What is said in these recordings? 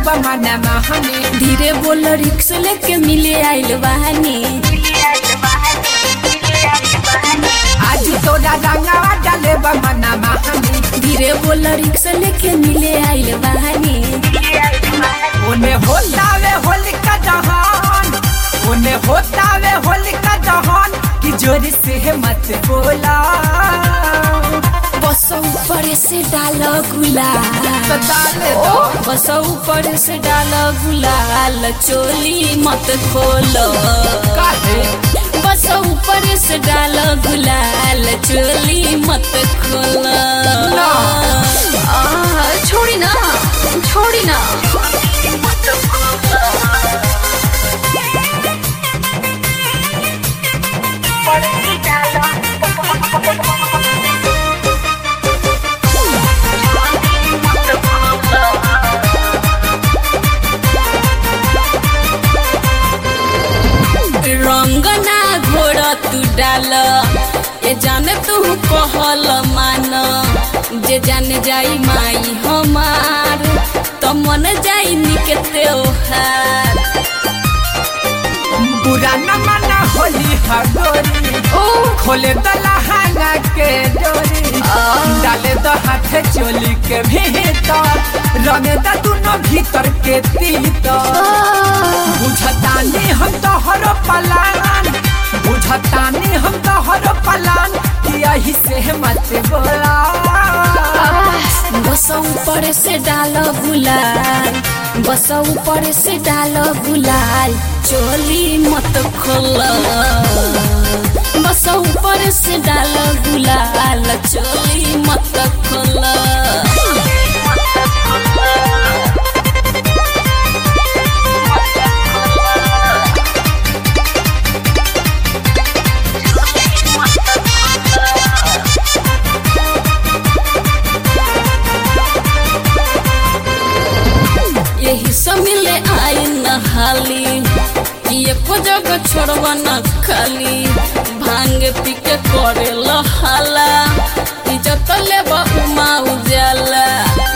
बमाना महाने धीरे बोल रिक्स लेके मिले आइल बहानी आज तोरा रंगावा डाले बमाना महाने धीरे बोल रिक्स लेके मिले आइल बहानी ओने होतावे होलिका दहन ओने होतावे होलिका दहन कि जोर से मत बोला बस ऊपर से डाल गुलाल तो डाले दो बस ऊपर से डाल गुलाल चोली मत खोल काहे बस ऊपर से डाल गुलाल चोली मत खोल ना। आ, छोड़ी ना छोड़ी ना रंग ना घोड़ तू डाल ये जाने तू कहल मान जे जाने जाई माई हमार तो मन जाई निके त्योहार बुरा न मना होली हगोरी ओ खोले तो लहंगा के डोरी डाले तो हाथ चोली के भीतर रंगे तो दोनों भीतर के तीतर बुझतानी हम तो हरो पलान बुझतानी हम तो हरो पलान कि यही से मत बोला बस ऊपर से डाल गुलाल बस ऊपर से डाल गुलाल चोली मत खोल बस ऊपर से डाल गुलाल चोली मत खोल यही सब मिले आई न हाली एको जगह छोड़वा न खाली भांग पी के करे हाला इज्जत लेबा उमा उजाला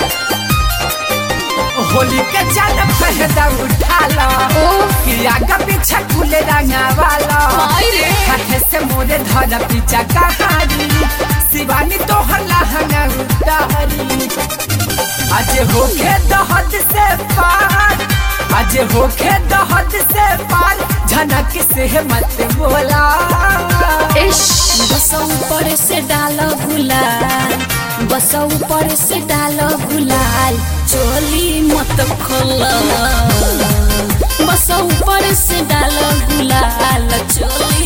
होली के जान फहदा उठा लो कि आगा पीछा खुले रंगा वाला हाय रे। हाथे से मोरे धर पीछा कहानी शिवानी तो हल्ला हंगा उतारी आज होके दहद से पार आज होके दहद से पार झनक से मत बोला बस ऊपर से डाल गुलाल बस ऊपर से डाल गुलाल चोली मत खोल बस ऊपर से डाल गुलाल चोली